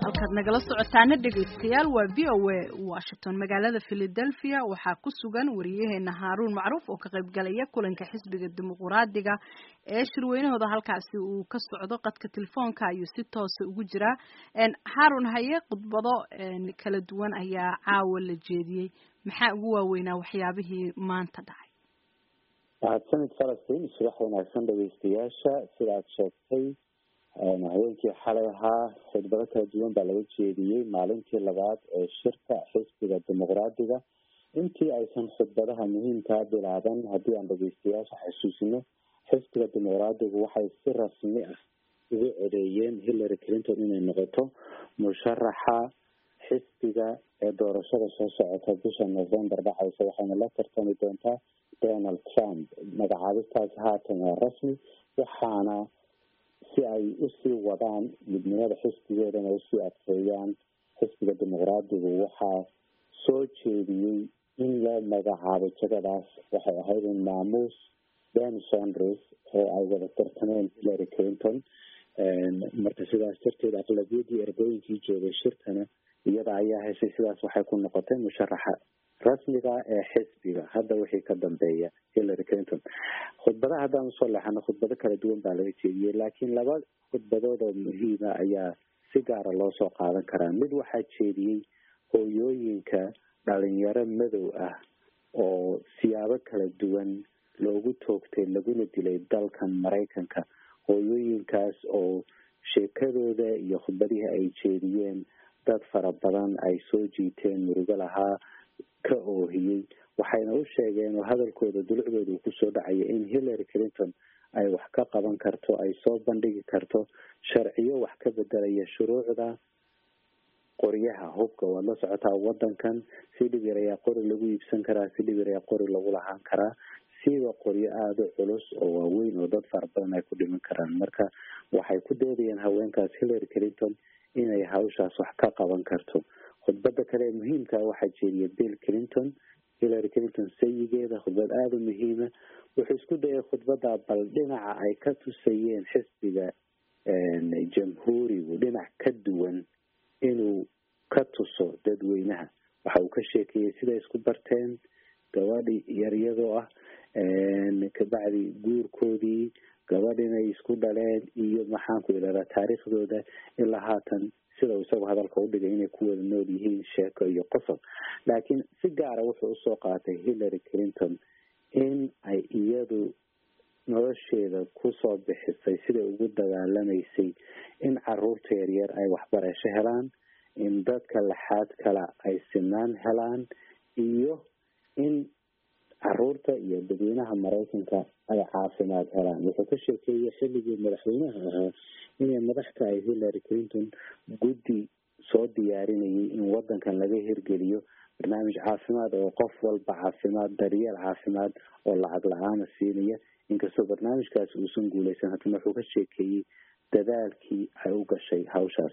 halkaad nagala socotaana dhegaystayaal waa v o a washington magaalada philadelphia waxaa ku sugan wariyaheena haaruun macruuf oo ka qaybgalaya kulanka xisbiga dimuquraadiga ee shirweynahooda halkaasi uu ka socdo qadka telefoonka ayuu si toosa ugu jiraa haarun haye khudbado kala duwan ayaa caawa la jeediyey maxaa ugu waaweynaa waxyaabihii maanta dhacay mahadsanid falastiin subax wanaagsan dhegeystayaasha sidaad sheegtay habeenkii xalay ahaa khudbado kala duwan baa laga jeediyey maalintii labaad ee shirka xisbiga dimuqraadiga intii aysan khudbadaha muhiimkaa bilaaban haddii aan dhegeystayaasha xasuusino xisbiga dimuqraadigu waxay si rasmi ah ugu codeeyeen hillary clinton inay noqoto musharaxa xisbiga ee doorashada soo socota bisha november dhacaysa waxayna la tartami doontaa donald trump magacaabistaasi haatan waa rasmi waxaana si ay usii wadaan midnimada xisbigoodana usii adkeeyaan xisbiga dimuqraadigu waxaa soo jeediyey in loo magacaabo jagadaas waxay ahayd in maamuus ben sondres oo ay wada tartameen hillary clinton marka sidaas darteed aqlabiyadii ergooyinkii joogay shirkana iyada ayaa heshay sidaas waxay ku noqotay musharaxa rasmiga ee xisbiga hadda wixii ka dambeeya hillary clinton khudbadaha haddaan usoo leexano khudbado kala duwan baa laga jeediyey laakiin laba khudbadood oo muhiima ayaa si gaara loo soo qaadan karaa mid waxaa jeediyey hooyooyinka dhalinyaro madow ah oo siyaabo kala duwan loogu toogtay laguna dilay dalkan maraykanka hooyooyinkaas oo sheekadooda iyo khudbadihii ay jeediyeen dad fara badan ay soo jiiteen murugo lahaa ka oohiyey waxayna u sheegeen oo hadalkooda dulucdooda uu kusoo dhacaya in hillary clinton ay wax ka qaban karto ay soo bandhigi karto sharciyo wax ka bedelaya shuruucda qoryaha hubka waad la socotaa wadankan si dhib yar ayaa qori lagu iibsan karaa si dhib yar ayaa qori lagu lahaan karaa siiba qoryo aada u culus oo waaweyn oo dad fara badan ay ku dhiman karaan marka waxay ku doodayeen haweenkaas hillary clinton inay hawshaas wax ka qaban karto khudbada kale ee muhiimka waxaa jeediya bill clinton hillary clinton sayigeeda khudbad aada u muhiima wuxuu isku dayay khudbada bal dhinaca ay ka tusayeen xisbiga jamhuurigu dhinac ka duwan inuu ka tuso dadweynaha waxa uu ka sheekeeyey siday isku barteen gabadhi yaryadoo ah kabacdi guurkoodii gabadh inay isku dhaleen iyo maxaanku idhahdaa taariikhdooda ilaa haatan sida uu isagu hadalka udhigay inay ku wada nool yihiin sheeko iyo qosob laakiin si gaara wuxuu usoo qaatay hillary clinton in ay iyadu nolosheeda kusoo bixisay siday ugu dagaalamaysay in caruurta yaryar ay waxbarasho helaan in dadka laxaad kale ay sinaan helaan iyo in caruurta iyo dadweynaha maraykanka ay caafimaad helaan wuxuu ka sheekeeyey xilligii madaxweynaha ahaa inay madax tahay hillary clinton guddi soo diyaarinayay in wadankan laga hirgeliyo barnaamij caafimaad oo qof walba caafimaad daryeel caafimaad oo lacag la-aana siinaya inkastoo barnaamijkaasi uusan guuleysan haddana wuxuu ka sheekeeyey dadaalkii ay u gashay hawshaas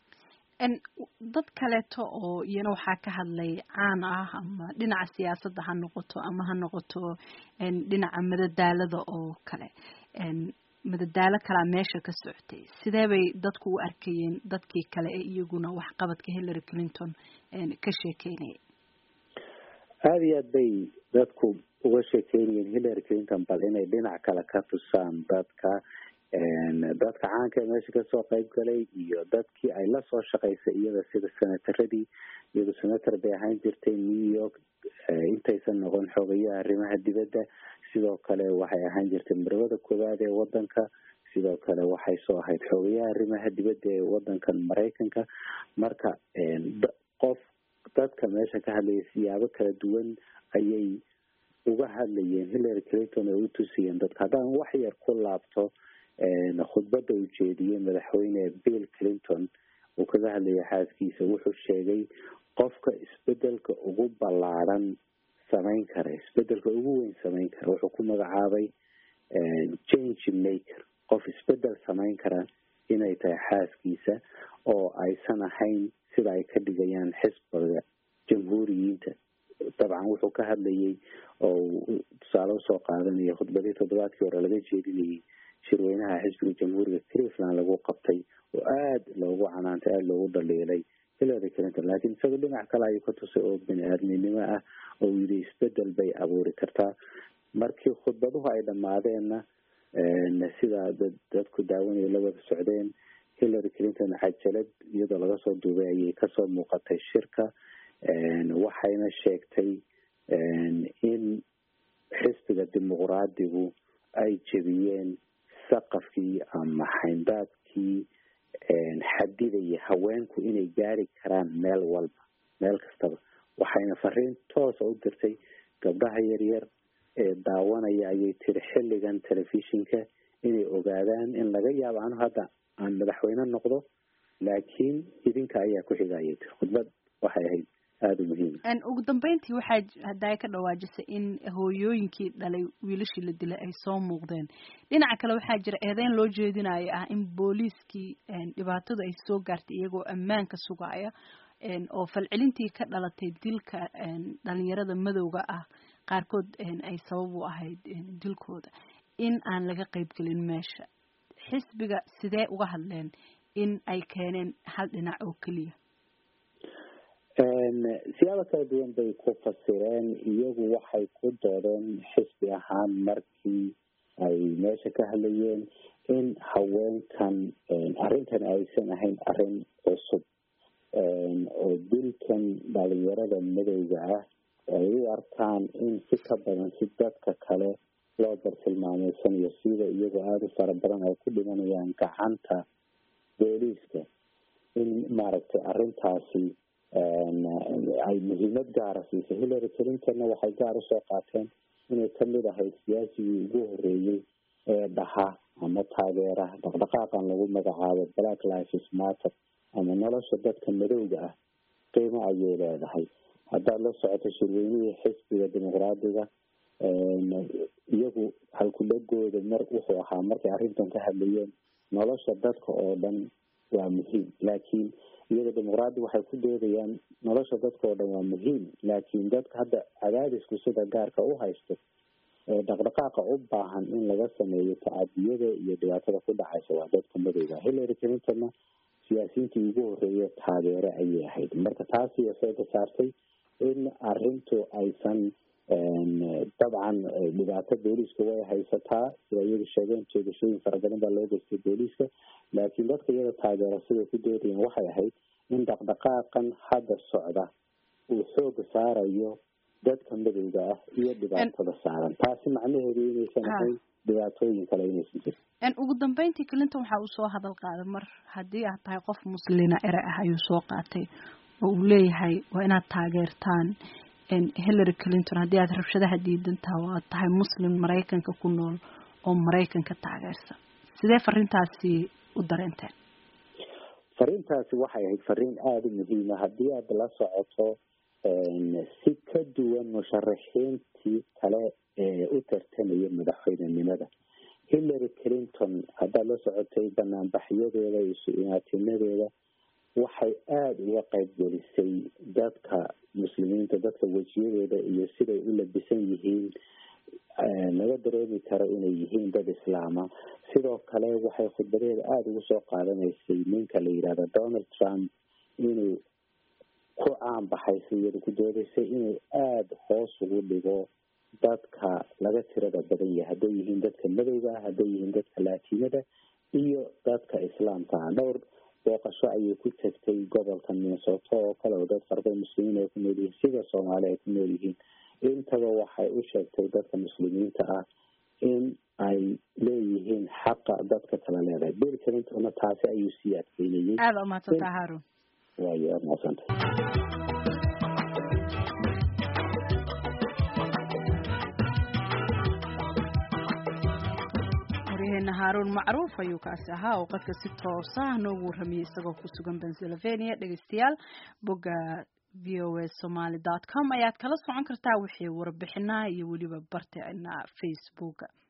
dad kaleeto oo iyana waxaa ka hadlay caan ah ama dhinaca siyaasadda ha noqoto ama ha noqoto dhinaca madadaalada oo kale madadaalo kalaa meesha ka socotay sidee bay dadku u arkayeen dadkii kale ee iyaguna waxqabadka hillary clinton ka sheekeynaya aada iyo aad bay dadku uga sheekeynayeen hillary clinton bal inay dhinac kale ka tusaan dadka dadka caanka ee meesha kasoo qayb galay iyo dadkii ay lasoo shaqaysay iyada sida senataradii iyadu senator bay ahaan jirtay new york intaysan noqon xogayaha arrimaha dibadda sidoo kale waxay ahaan jirtay marwada koowaad ee wadanka sidoo kale waxay soo ahayd xogayaha arrimaha dibadda ee wadankan maraykanka marka qof dadka meesha ka hadlaya siyaabo kala duwan ayay uga hadlayeen hillary clinton oo u tusiyeen dadka haddaan wax yar ku laabto khudbada uu jeediyey madaxweyne bill clinton uu kaga hadlayay xaaskiisa wuxuu sheegay qofka isbedelka ugu ballaaran samayn kara isbedelka ugu weyn samayn kara wuxuu ku magacaabay change maker qof isbedel samayn kara inay tahay xaaskiisa oo aysan ahayn sida ay ka dhigayaan xisbiga jamhuuriyiinta dabcan wuxuu ka hadlayay oo tusaale usoo qaadanaya khudbadii toddobaadkii hore laga jeedinayay shirweynaha xisbiga jamhuuriga cleveland lagu qabtay oo aada loogu canaantay aada loogu dhaliilay hillary clinton laakiin isagoo dhinac kale ayuu ka tusay oo bini aadminimo ah oo yidhi isbedel bay abuuri kartaa markii khudbaduhu ay dhammaadeenna sidaa dad dadku daawanaya la wada socdeen hillary clinton cajalad iyadoo laga soo duubay ayay kasoo muuqatay shirka waxayna sheegtay in xisbiga dimuqraadigu ay jebiyeen saqafkii ama xayndaadkii xadidaya haweenku inay gaari karaan meel walba meel kastaba waxayna fariin toosa u dirtay gabdhaha yaryar ee daawanaya ayay tiri xilligan telefishinka inay ogaadaan in laga yaabo anu hadda aan madaxweyne noqdo laakiin idinka ayaa ku xiga ayay tiri khudbad waxay ahayd aada u muhiim ugu dambeyntii waxaa haddaa ka dhawaajisay in hooyooyinkii dhalay wiilashii la dilay ay soo muuqdeen dhinaca kale waxaa jira eedeyn loo jeedinayo ah in booliiskii dhibaatadu ay soo gaartay iyagoo ammaanka sugaya oo falcelintii ka dhalatay dilka dhalinyarada madowga ah qaarkood ay sabab u ahayd dilkooda in aan laga qaybgelin meesha xisbiga sidee uga hadleen in ay keeneen hal dhinac oo keliya siyaabo kala duwan bay ku fasireen iyagu waxay ku doodeen xisbi ahaan markii ay meesha ka hadlayeen in haweenkan arrintan aysan ahayn arrin cusub oo dilkan dhalinyarada madowga ah ay u arkaan in si ka badan si dadka kale loo bartilmaameysanayo sida iyagoo aada u fara badan ay ku dhimanayaan gacanta booliiska in maaragtay arrintaasi ay muhiimad gaara siisay hillary clintonna waxay gaar usoo qaateen inay kamid ahayd siyaasigii ugu horeeyey ee dhaha ama taageera dhaqdhaqaaqan lagu magacaabo black lives matter ama nolosha dadka madowga ah qiimo ayay leedahay haddaad la socoto shirweynihii xisbiga dimuqraadiga iyagu halkudhagooda mar wuxuu ahaa markay arrintan ka hadlayeen nolosha dadka oo dhan waa muhiim laakiin iyada dimuqraadi waxay ku doodayaan nolosha dadka oo dhan waa muhiim laakiin dadka hadda cadaadisku sida gaarka u haysto ee dhaqdhaqaaqa u baahan in laga sameeyo tacadiyada iyo dhibaatada ku dhacaysa waa dadka madowga hillary clintonna siyaasiyiintii ugu horeeya taageere ayay ahayd marka taasi sooga saartay in arrintu aysan dabcan dhibaato booliiska way haysataa sida iyagu sheegeen jeegashooyin fara badan baa loo geystay booliiska laakiin dadka iyada taageera siday ku doodayeen waxay ahayd in dhaqdhaqaaqan hadda socda uu xooga saarayo dadka madowga ah iyo dhibaatada saaran taasi macnaheedu inaysan ahayn dhibaatooyin kale inaysan jirin ugu dambeyntii clinton waxa uu soo hadal qaaday mar haddii aad tahay qof muslina ere ah ayuu soo qaatay oo uu leeyahay waa inaad taageertaan hillary clinton haddii aad rabshadaha diidantaha oo aad tahay muslim maraykanka ku nool oo maraykanka taageersan sidee fariintaasi u dareenteen fariintaasi waxay ahayd fariin aada u muhiima haddii aad la socoto si ka duwan musharaxiintii kale ee u tartamaya madaxweynenimada hillary clinton haddaad la socotay banaanbaxyadeeda iyo su-inaatinadeeda waxay aada uga qayb gelisay dadka muslimiinta dadka wejiyadooda iyo siday u labisan yihiin laga dareemi karo inay yihiin dad islaama sidoo kale waxay khudbadeeda aada ugu soo qaadanaysay ninka la yidhahda donald trump inuu ku caan baxaysay iyada ku doodaysay inuu aada hoos ugu dhigo dadka laga tirada badan yahay hadday yihiin dadka madowga ah hadday yihiin dadka laatinada iyo dadka islaamka ah dhowr booqasho ayay ku tagtay gobolka minnesota oo kale oo dad farda muslimiin ay ku nool yihiin sida soomaali ay ku nool yihiin intaba waxay u sheegtay dadka muslimiinta ah in ay leeyihiin xaqa dadka kala leedahay bill clintonna taasi ayuu sii adkeynayay aada umahadsantaa haarun waayo aada mahadsantay waryaheena haaruun macruuf ayuu kaasi ahaa oo qadka si toosa noogu warramayay isagoo ku sugan pennsylvania dhegeystayaal bogga v o a somaly dot com ayaad kala socon kartaa wixii warbixinaha iyo weliba barteena facebooka